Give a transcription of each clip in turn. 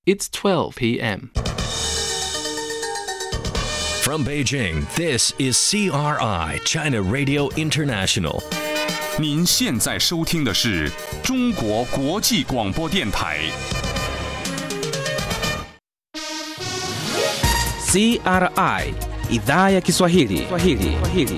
It's 12 p.m. From Beijing, this is CRI, China Radio International. 您现在收听的是中国国际广播电台。 CRI idhaa ya Kiswahili. Kiswahili. Kiswahili.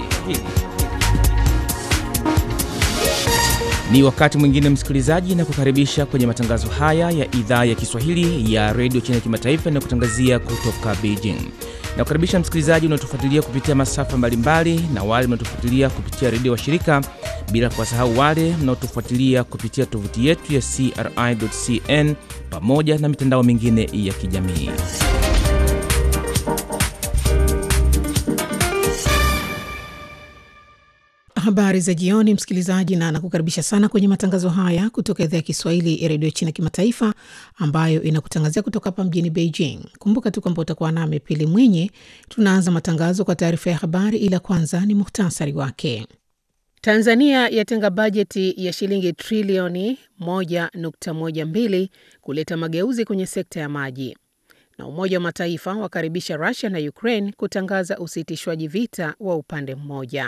Ni wakati mwingine msikilizaji, na kukaribisha kwenye matangazo haya ya idhaa ya Kiswahili ya redio China kimataifa na kutangazia kutoka Beijing. Na kukaribisha msikilizaji unaotufuatilia kupitia masafa mbalimbali na wale mnaotufuatilia kupitia redio wa shirika, bila kuwasahau wale mnaotufuatilia kupitia tovuti yetu ya CRI.cn pamoja na mitandao mingine ya kijamii. Habari za jioni, msikilizaji, na nakukaribisha sana kwenye matangazo haya kutoka idhaa ya Kiswahili ya redio China kimataifa ambayo inakutangazia kutoka hapa mjini Beijing. Kumbuka tu kwamba utakuwa nami Pili Mwinyi. Tunaanza matangazo kwa taarifa ya habari, ila kwanza ni muhtasari wake. Tanzania yatenga bajeti ya shilingi trilioni 1.12 kuleta mageuzi kwenye sekta ya maji, na Umoja wa Mataifa wakaribisha Rusia na Ukraine kutangaza usitishwaji vita wa upande mmoja.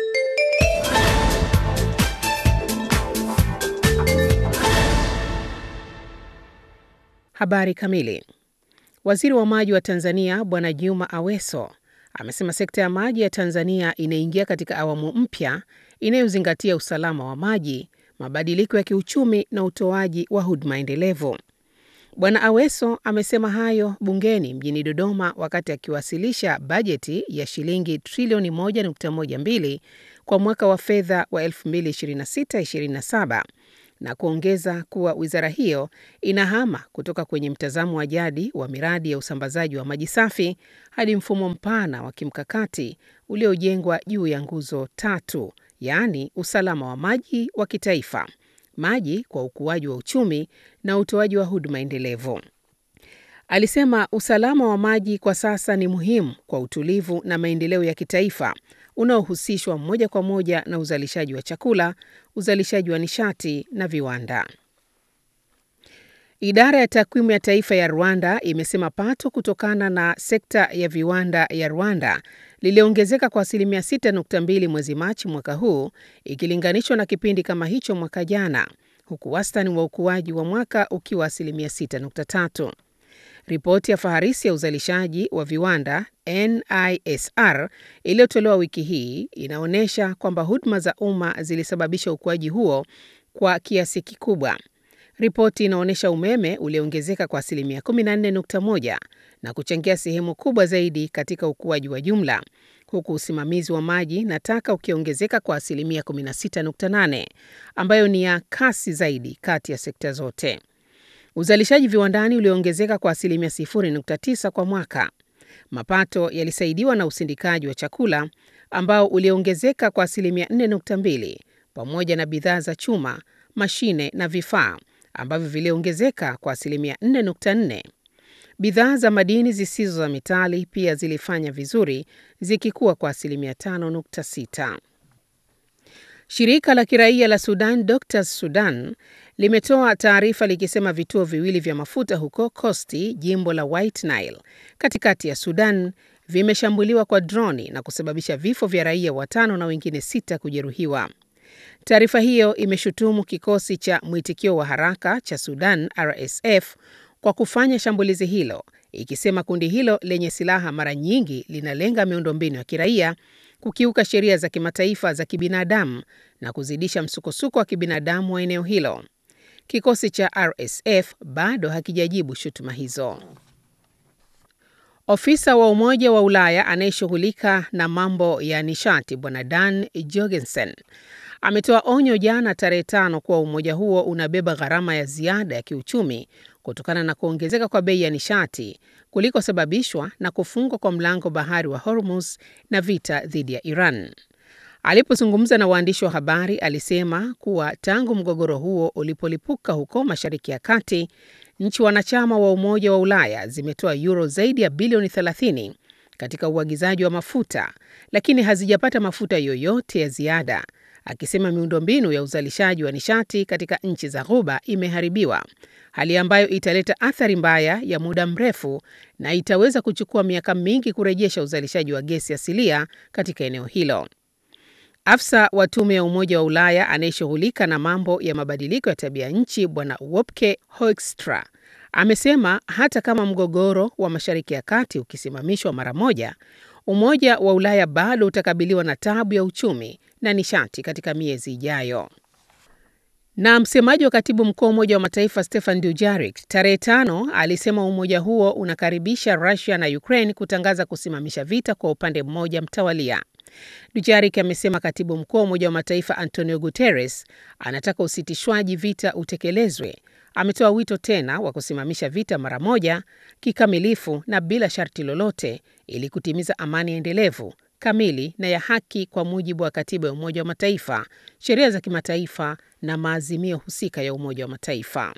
Habari kamili. Waziri wa maji wa Tanzania Bwana Juma Aweso amesema sekta ya maji ya Tanzania inaingia katika awamu mpya inayozingatia usalama wa maji, mabadiliko ya kiuchumi na utoaji wa huduma endelevu. Bwana Aweso amesema hayo bungeni mjini Dodoma wakati akiwasilisha bajeti ya shilingi trilioni 1.12 kwa mwaka wa fedha wa 2026/27 na kuongeza kuwa wizara hiyo inahama kutoka kwenye mtazamo wa jadi wa miradi ya usambazaji wa maji safi hadi mfumo mpana wa kimkakati uliojengwa juu ya nguzo tatu, yaani usalama wa maji wa kitaifa, maji kwa ukuaji wa uchumi na utoaji wa huduma endelevu. Alisema usalama wa maji kwa sasa ni muhimu kwa utulivu na maendeleo ya kitaifa unaohusishwa moja kwa moja na uzalishaji wa chakula, uzalishaji wa nishati na viwanda. Idara ya takwimu ya taifa ya Rwanda imesema pato kutokana na sekta ya viwanda ya Rwanda liliongezeka kwa asilimia 6.2 mwezi Machi mwaka huu ikilinganishwa na kipindi kama hicho mwaka jana, huku wastani wa ukuaji wa mwaka ukiwa asilimia 6.3. Ripoti ya faharisi ya uzalishaji wa viwanda NISR iliyotolewa wiki hii inaonyesha kwamba huduma za umma zilisababisha ukuaji huo kwa kiasi kikubwa. Ripoti inaonyesha umeme uliongezeka kwa asilimia 14.1 na kuchangia sehemu kubwa zaidi katika ukuaji wa jumla, huku usimamizi wa maji na taka ukiongezeka kwa asilimia 16.8 ambayo ni ya kasi zaidi kati ya sekta zote. Uzalishaji viwandani uliongezeka kwa asilimia 0.9 kwa mwaka. Mapato yalisaidiwa na usindikaji wa chakula ambao uliongezeka kwa asilimia 4.2 pamoja na bidhaa za chuma, mashine na vifaa ambavyo viliongezeka kwa asilimia 4.4. Bidhaa za madini zisizo za metali pia zilifanya vizuri zikikuwa kwa asilimia 5.6. Shirika la kiraia la Sudan Doctors Sudan limetoa taarifa likisema vituo viwili vya mafuta huko Kosti, jimbo la White Nile, katikati ya Sudan vimeshambuliwa kwa droni na kusababisha vifo vya raia watano na wengine sita kujeruhiwa. Taarifa hiyo imeshutumu kikosi cha mwitikio wa haraka cha Sudan RSF kwa kufanya shambulizi hilo, ikisema kundi hilo lenye silaha mara nyingi linalenga miundombinu ya kiraia, kukiuka sheria za kimataifa za kibinadamu na kuzidisha msukosuko wa kibinadamu wa eneo hilo. Kikosi cha RSF bado hakijajibu shutuma hizo. Ofisa wa Umoja wa Ulaya anayeshughulika na mambo ya nishati Bwana Dan Jorgensen ametoa onyo jana tarehe tano kuwa umoja huo unabeba gharama ya ziada ya kiuchumi kutokana na kuongezeka kwa bei ya nishati kulikosababishwa na kufungwa kwa mlango bahari wa Hormuz na vita dhidi ya Iran. Alipozungumza na waandishi wa habari, alisema kuwa tangu mgogoro huo ulipolipuka huko Mashariki ya Kati, nchi wanachama wa Umoja wa Ulaya zimetoa euro zaidi ya bilioni 30 katika uagizaji wa mafuta, lakini hazijapata mafuta yoyote ya ziada akisema miundombinu ya uzalishaji wa nishati katika nchi za Ghuba imeharibiwa, hali ambayo italeta athari mbaya ya muda mrefu na itaweza kuchukua miaka mingi kurejesha uzalishaji wa gesi asilia katika eneo hilo. Afisa wa tume ya Umoja wa Ulaya anayeshughulika na mambo ya mabadiliko ya tabia nchi Bwana Wopke Hoekstra amesema hata kama mgogoro wa Mashariki ya Kati ukisimamishwa mara moja, Umoja wa Ulaya bado utakabiliwa na tabu ya uchumi na nishati katika miezi ijayo. Na msemaji wa katibu mkuu wa Umoja wa Mataifa Stefan Dujarric tarehe tano alisema umoja huo unakaribisha Russia na Ukraine kutangaza kusimamisha vita kwa upande mmoja mtawalia. Dujarric amesema katibu mkuu wa Umoja wa Mataifa Antonio Guterres anataka usitishwaji vita utekelezwe. Ametoa wito tena wa kusimamisha vita mara moja, kikamilifu na bila sharti lolote, ili kutimiza amani endelevu, kamili na ya haki kwa mujibu wa katiba ya Umoja wa Mataifa, sheria za kimataifa na maazimio husika ya Umoja wa Mataifa.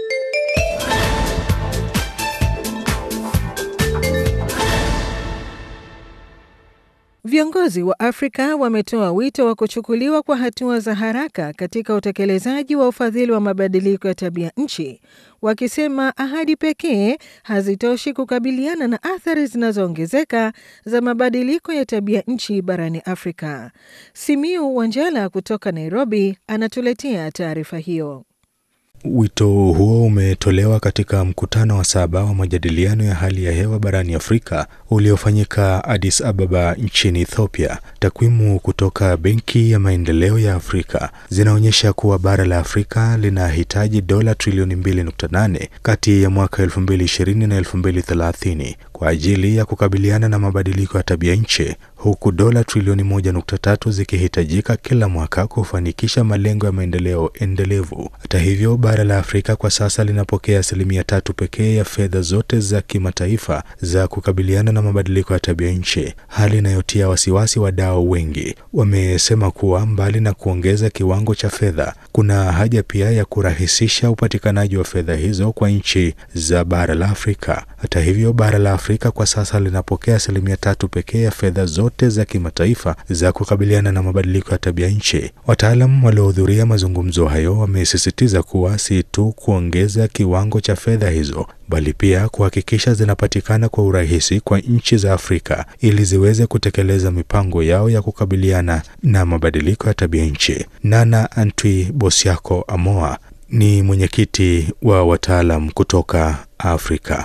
Viongozi wa Afrika wametoa wito wa kuchukuliwa kwa hatua za haraka katika utekelezaji wa ufadhili wa mabadiliko ya tabia nchi, wakisema ahadi pekee hazitoshi kukabiliana na athari zinazoongezeka za mabadiliko ya tabia nchi barani Afrika. Simiu Wanjala kutoka Nairobi anatuletea taarifa hiyo. Wito huo umetolewa katika mkutano wa saba wa majadiliano ya hali ya hewa barani Afrika uliofanyika Addis Ababa nchini Ethiopia. Takwimu kutoka Benki ya Maendeleo ya Afrika zinaonyesha kuwa bara la Afrika linahitaji dola trilioni 2.8 kati ya mwaka 2020 na 2030 kwa ajili ya kukabiliana na mabadiliko ya tabia nchi, huku dola trilioni 1.3 zikihitajika kila mwaka kufanikisha malengo ya maendeleo endelevu. Hata hivyo, bara la Afrika kwa sasa linapokea asilimia tatu pekee ya fedha zote za kimataifa za kukabiliana na mabadiliko ya tabia nchi, hali inayotia wasiwasi wadau wengi. Wamesema kuwa mbali na kuongeza kiwango cha fedha, kuna haja pia ya kurahisisha upatikanaji wa fedha hizo kwa nchi za bara la Afrika. Hata hivyo, bara la Afrika kwa sasa linapokea asilimia tatu pekee ya fedha zote za kimataifa za kukabiliana na mabadiliko ya tabia nchi. Wataalam waliohudhuria mazungumzo hayo wamesisitiza kuwa si tu kuongeza kiwango cha fedha hizo bali pia kuhakikisha zinapatikana kwa urahisi kwa nchi za Afrika ili ziweze kutekeleza mipango yao ya kukabiliana na mabadiliko ya tabia nchi. Nana Antwi Bosiako Amoa ni mwenyekiti wa wataalam kutoka Afrika.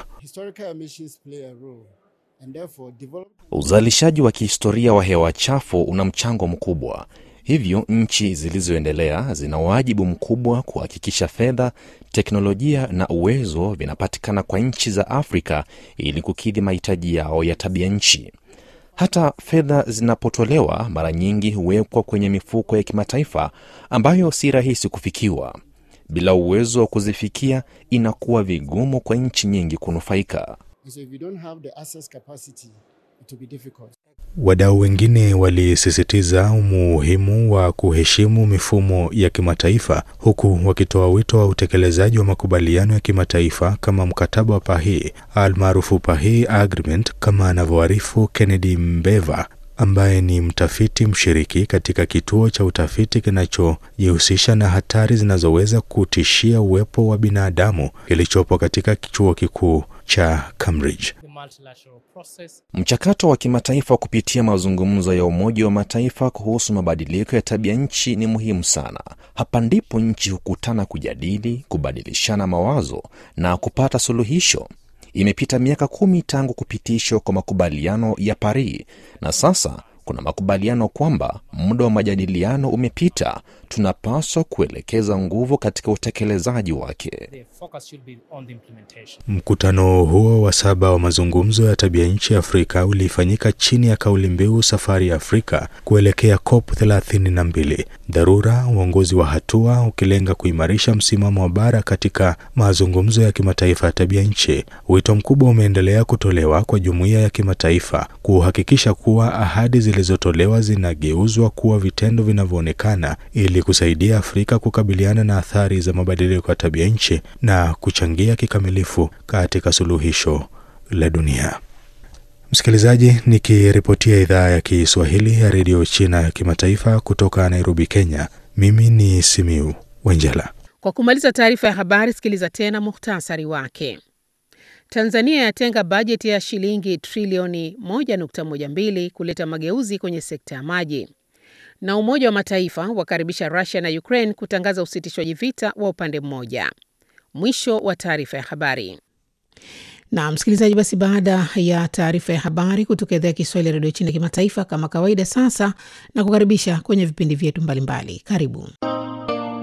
Uzalishaji wa kihistoria wa hewa chafu una mchango mkubwa. Hivyo nchi zilizoendelea zina wajibu mkubwa kuhakikisha fedha, teknolojia na uwezo vinapatikana kwa nchi za Afrika ili kukidhi mahitaji yao ya tabia nchi. Hata fedha zinapotolewa, mara nyingi huwekwa kwenye mifuko ya kimataifa ambayo si rahisi kufikiwa. Bila uwezo wa kuzifikia, inakuwa vigumu kwa nchi nyingi kunufaika. Wadau wengine walisisitiza umuhimu wa kuheshimu mifumo ya kimataifa huku wakitoa wito wa utekelezaji wa makubaliano ya kimataifa kama mkataba wa Paris almaarufu Paris Agreement, kama anavyoarifu Kennedy Mbeva ambaye ni mtafiti mshiriki katika kituo cha utafiti kinachojihusisha na hatari zinazoweza kutishia uwepo wa binadamu kilichopo katika chuo kikuu cha Cambridge. Mchakato wa kimataifa kupitia mazungumzo ya Umoja wa Mataifa kuhusu mabadiliko ya tabia nchi ni muhimu sana. Hapa ndipo nchi hukutana kujadili, kubadilishana mawazo na kupata suluhisho. Imepita miaka kumi tangu kupitishwa kwa makubaliano ya Paris na sasa kuna makubaliano kwamba muda wa majadiliano umepita. Tunapaswa kuelekeza nguvu katika utekelezaji wake. Mkutano huo wa saba wa mazungumzo ya tabia nchi Afrika ulifanyika chini ya kauli mbiu safari ya Afrika kuelekea COP 32, dharura, uongozi wa hatua, ukilenga kuimarisha msimamo wa bara katika mazungumzo ya kimataifa ya tabia nchi. Wito mkubwa umeendelea kutolewa kwa jumuiya ya kimataifa kuhakikisha kuwa ahadi zilizotolewa zinageuzwa kuwa vitendo vinavyoonekana ili kusaidia Afrika kukabiliana na athari za mabadiliko ya tabia nchi na kuchangia kikamilifu katika suluhisho la dunia. Msikilizaji, nikiripotia idhaa ya Kiswahili ya redio China ya kimataifa kutoka Nairobi, Kenya, mimi ni Simiu Wenjela. Kwa kumaliza taarifa ya habari, sikiliza tena muhtasari wake. Tanzania yatenga bajeti ya shilingi trilioni 1.12 kuleta mageuzi kwenye sekta ya maji. Na Umoja wa Mataifa wakaribisha Russia na Ukraine kutangaza usitishwaji vita wa upande mmoja. Mwisho wa taarifa ya habari. Na msikilizaji, basi baada ya taarifa ya habari kutoka idhaa ya Kiswahili ya redio China kimataifa, kama kawaida, sasa na kukaribisha kwenye vipindi vyetu mbalimbali. Karibu.